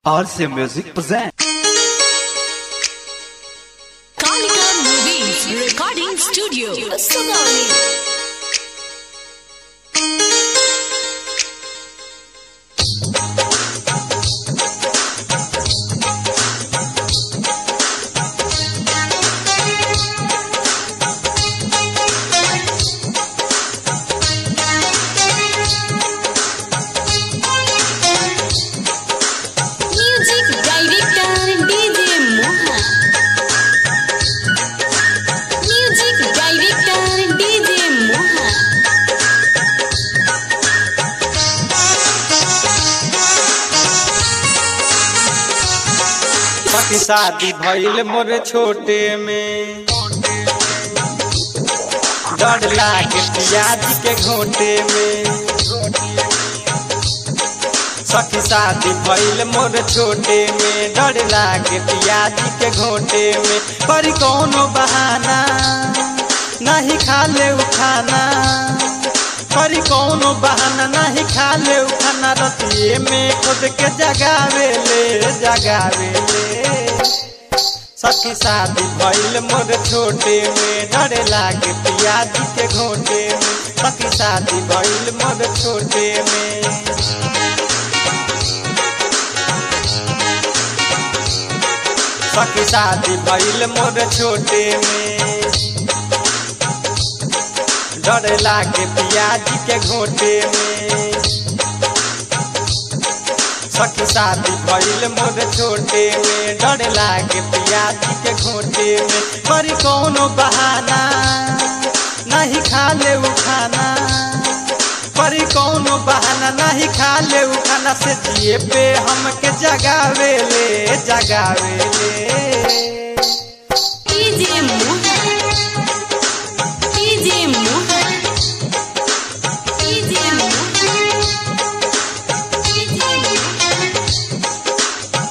RC Music present. Kalika Movies Recording Studio, Sugauli. Music Director DJ Mohan. Music Director DJ Mohan. बाकी शादी भइल मोर छोटे में डर लागे पियाज के घोटे में सखी शादी भइल मोर छोटे में डर लागे पियाज के घोटे में पर कोनो बहाना नहीं खा ले खाना पर कोनो बहाना नहीं खा ले खाना रतिये में खुद के जगावे ले जगावे ले सखी शादी भइल मोर छोटे में डरे लागे पियाज के घोटे में सखी शादी भइल मोर छोटे में सखी शादी भइल मोर छोटे में डर लागे पियाज के घोटे में सखी शादी भइल मोर छोटे में डर लागे पियाज के घोटे में पर कोनो बहाना नहीं खा ले खाना पर कोनो बहाना नहीं खा ले खाना से जिए पे हमके जगावे ले जगावे ले DJ Mohan. DJ Mohan. DJ Mohan. DJ Mohan.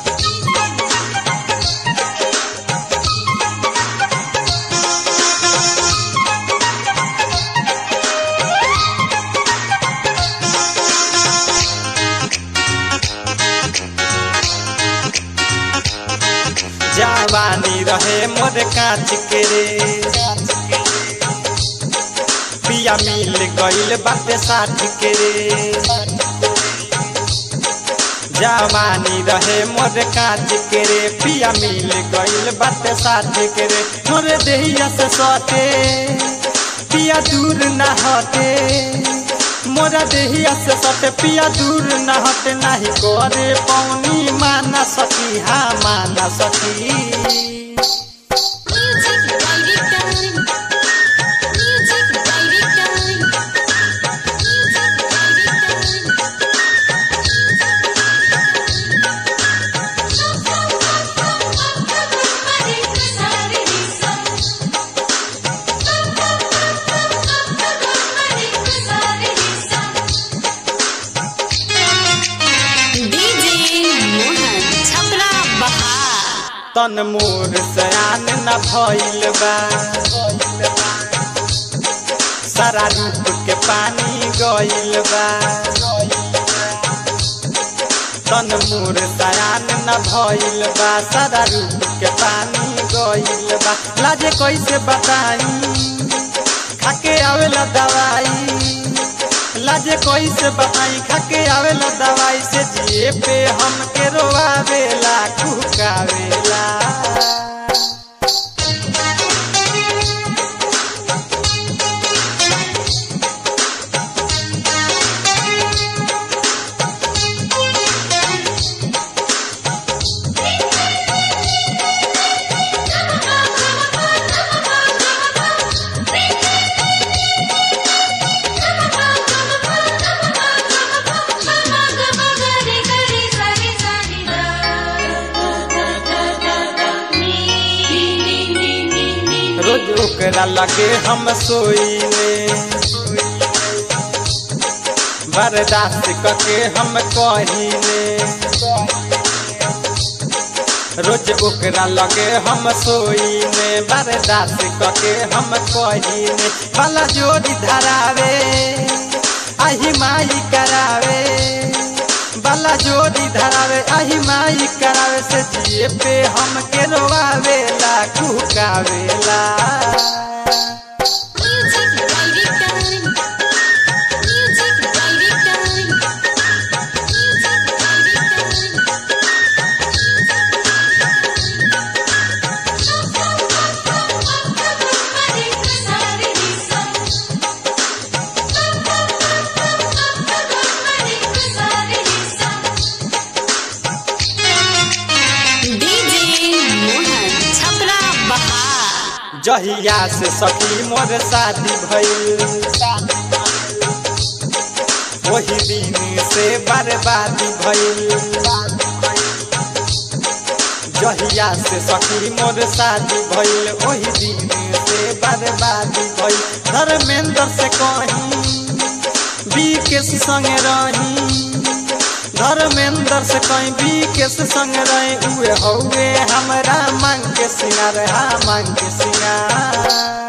जवानी रहे मोर कांच के रे पिया मिल गइल बाटे साठ के रे जवानी रहे मोर कांच के रे पिया मिल गइल बाटे साठ के रे मोर देहिया से सटे पिया दूर न हटे मोरा देहिया से सटे पिया दूर न हटे नहीं करे पौनी माना सकी हाँ माना सकी Music Director. Music Director. Music DJ Mohan Chhapra Bahar तन मोर सयान न भइल बा सारा रूप के पानी गइल बा तन मोर सयान न भइल बा सारा रूप के पानी गइल बा लाजे कैसे बताई खाके आवेला दवाई लाजे कैसे बताई खाके आवेला दवाई से जिए पे हमके रोआवेला कुकावेला रोज ओकरा लगे हम सोईले बर्दाश्त करके हम कहीने रोज ओकरा लगे हम सोईने बर्दाश्त करके हम कहीने भला जोड़ी धरावे आही माई करावे बाला जोड़ी धरावे आही माई करावे से जिए पे हमके रोवावेला कुकावेला Music director. Music director. Music director. DJ Mohan Chhapra बहार जहिया से सखी मोर शादी भइल वही दिन से बर्बादी भइल जहिया से सखी मोर शादी भइल वही दिन से बर्बादी भइल धर्मेंद्र से कहीं बीकेस संग रही धर्मेंद्र से कहीं बीकेस संग रही उहे हौवे हमरा मांग के सिंगार हा मांग के सिंगार